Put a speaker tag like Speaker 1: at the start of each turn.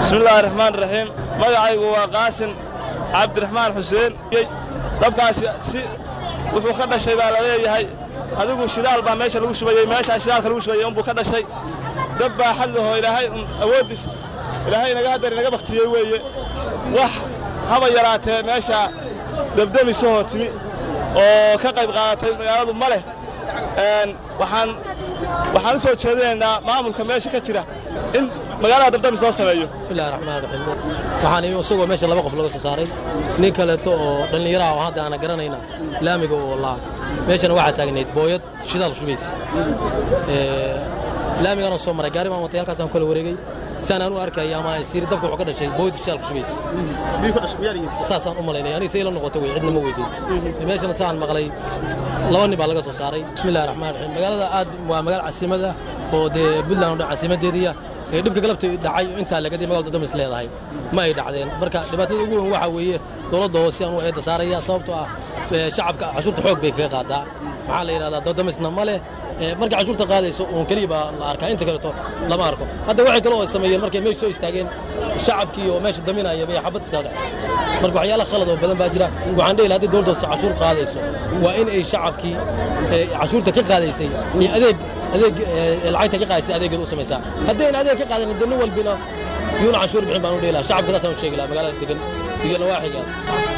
Speaker 1: bismillaahi raxmaan raxiim magacaygu waa qaasin cabdiraxmaan xuseen dabkaasi si wuxuu ka dhashay baa la leeyahay adigu shidaal baa meesha lagu shubayey meeshaa shidaalka lagu shubayey unbuu ka dhashay dab baa xadlahoo ilaahay un awooddiis ilaahay inaga haddar inaga bakhtiyey weeye wax haba yaraatee meeshaa debdemisahoo timi oo ka qayb qaadatay magaaladu ma leh waxaan waxaan u soo jeedinaynaa maamulka meesha ka jira in magaalada dabdamis loo sameeyo
Speaker 2: bismillahi raxmaan raxiim waxaan imi isagoo meesha laba qof laga soo saaray nin kaleeto oo dhallinyaraha oo hadda aana garanayna laamiga oo laa meeshana waxaa taagnayd booyad shidaal shubaysa laamiganoo soo maray gaari baan watay halkaasaan kala wareegey saan aan u arkaya ama siiri dabka wuxuu ka dhashay booyad shidaal ku shubaysa saasaan u malaynaya aniga say la noqoto wey cidna ma weydiin meeshana saan maqlay laba nin baa laga soo saaray bismillahi raxmaan raxiim magaalada aad waa magaala casiimada oo dee buntland oo dhan caasimadeediya dhibka galabta dhacay intaa lagadi magalda damis leedahay ma ay dhacdeen marka dhibaatada ugu weyn waxaa weeye dowladda hoose aan u eedda saaraya sababtoo ah shacabka cashuurta xoog bay kaga qaadaa maxaa la yidhahdaa dodamisna ma leh markay cashuurta qaadayso uun keliya baa la arkaa inta kaleeto lama arko hadda waxay kale oo sameeyeen markay meesha soo istaageen shacabkii oo meesha daminaya bay xabad iskala dhaceen marka waxyaala khalad oo badan baa jira waxaan dhihi lahaa haddii dowladda hoose cashuur qaadayso waa in ay shacabkii cashuurta ka qaadaysay iyo adeeg adeeg lacagta ka qaadaysay adeegeeda u samaysaa haddayna adeeg ka qaadanin dee nin walbina yuuna canshuur bixin baan u dhihi lahaa shacabka taasaan u sheegi lahaa magaalada degan iyo nawaaxiga